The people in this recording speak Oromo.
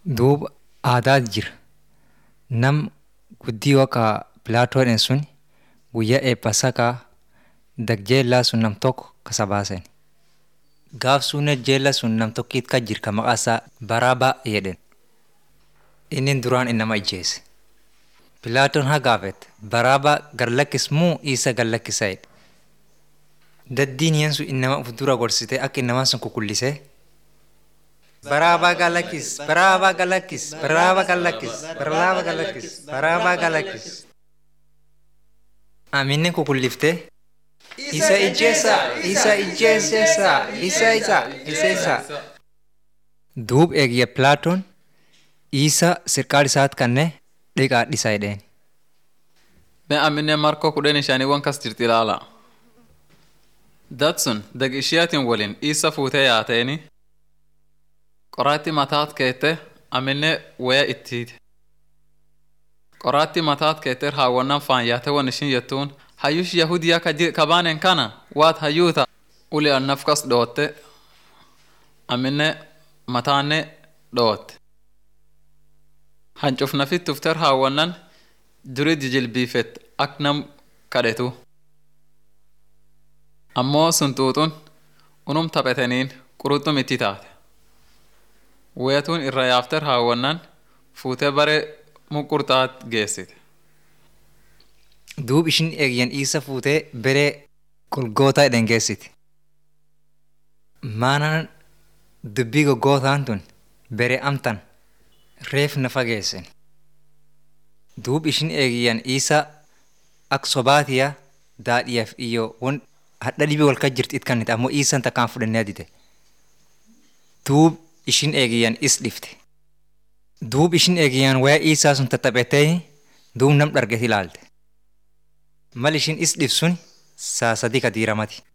Duuba aadaatu jira. Nam guddii akka Pilaatoodhaan sun guyyaa eebbasakaa dagjeellaa sun nam tokko kasa baasen. Gaaf suunet jeella sun nam tokkiit kan jir ka maqaa isaa Baraabaa jedhen. Inni duraan innama ijjeese. Pilaatoon haa gaafette Baraabaa gallakkis moo isa gallakkisa jedhe. Daddiin yeen sun innama uf dura gorsite akka innamaan sun kukullisee Baraabaa galakkis, baraabaa galakkis, baraabaa galakkis, baraabaa galakkis, baraabaa galakkis. Aminni kukulliftee isa ijjeessa, isa ijjeessa, isa isa, isa isa. Duub eegiyya Pilaatoon isa sirqaal isaat kannee dhiqaadhisa jedheen. Mee amminne markoo kudhan shaniiwwan kas jirti ilaala. Datsun dag ishiyaatiin waliin isa fuutee yaateeni qoraatti mataat keette amminne waya ittiite. Qoraatti mataat keette raawwannan faan yaate wan ishin jettuun hayyush yahudiyaa ka baanen kana waat hayyuuta uli annaf kas dhootte amminne mataanne dhootte. Hancuf nafit tufter raawwannan duri jijilbiifet ak nam kadhetu. Ammoo sun xuuxun unum taphetaniin quruxxum itti taate. Weetuun irra yaafter raawwannan fuutee bare muqurxaat geessite. Duub ishin eegiyyan isa fuutee beree golgootaa jedhan geessiti. Maanaan dubbii goggootaan tun beree amtan reef na fageessen. Duub ishin eegiyyan isa ak sobaatiya daadhiyaaf iyyoo won hadha dhibii wal kan jirti it kannite ammoo isan takkaan fudhannee adite. Duub ishin eegiyyan is dhifte. Duub ishin eegiyyan wayaa isaa sun tattaphetee duub nam dharget ilaalte. Mal ishin is dhif sun saa sadii ka diiramati.